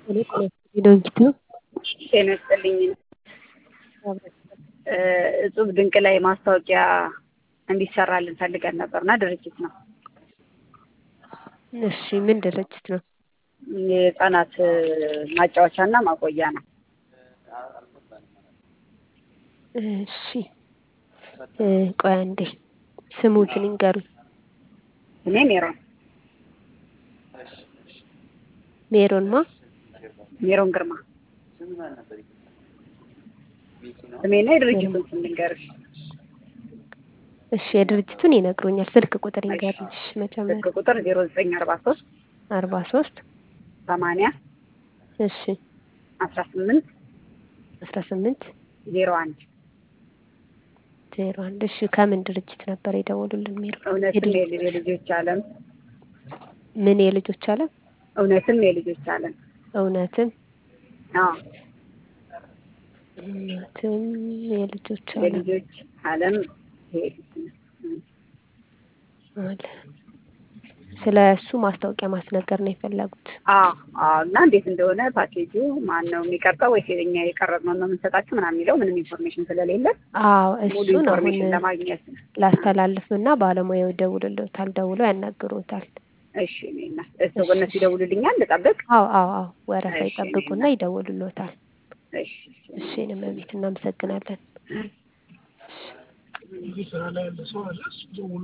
ድርጅት ነው። ጤና ይስጥልኝ። እጹብ ድንቅ ላይ ማስታወቂያ እንዲሰራልን ፈልገን ነበርና ድርጅት ነው። እሺ ምን ድርጅት ነው? የህፃናት ማጫወቻና ማቆያ ነው። እሺ ቆይ አንዴ ስሙትን ይንገሩኝ። እኔ ሜሮን ሜሮን ማ ሜሮን ግርማ ስሜና የድርጅቱን ስም ልንገርሽ። እሺ የድርጅቱን ይነግሩኛል። ስልክ ቁጥር ይንገሩኝ። እሺ መጀመሪያ ስልክ ቁጥር ዜሮ ዘጠኝ አርባ ሶስት አርባ ሶስት ሰማንያ እሺ አስራ ስምንት አስራ ስምንት ዜሮ አንድ ዜሮ አንድ እሺ ከምን ድርጅት ነበር የደወሉልን? ሜሮን እውነትም የልጆች አለም ምን የልጆች አለም እውነትም የልጆች አለም እውነትም አዎ እውነትም የልጆች አለም የልጆች አለም አለ ስለ እሱ ማስታወቂያ ማስነገር ነው የፈለጉት። አዎ አዎ እና እንዴት እንደሆነ ፓኬጁ ማን ነው የሚቀርጸው ወይስ እኛ የቀረጽነው ነው የምንሰጣችሁ ምናምን የሚለው ምንም ኢንፎርሜሽን ስለሌለ አዎ ሙሉ እሱን አሁን ኢንፎርሜሽን ለማግኘት ነው። ላስተላልፍና ባለሙያው ይደውልልዎታል፣ ደውለው ያናግሩታል። እሺ እኔና እሱ እነሱ ይደውሉልኛል ልጠብቅ? አዎ አዎ አዎ ወረፋ እሺ፣ ይጠብቁና ይደውልልዎታል። እሺ እሺ እኔም እቤት እናመሰግናለን። ስራ ላይ ያለ ሰው አለ እሱ ደውሎ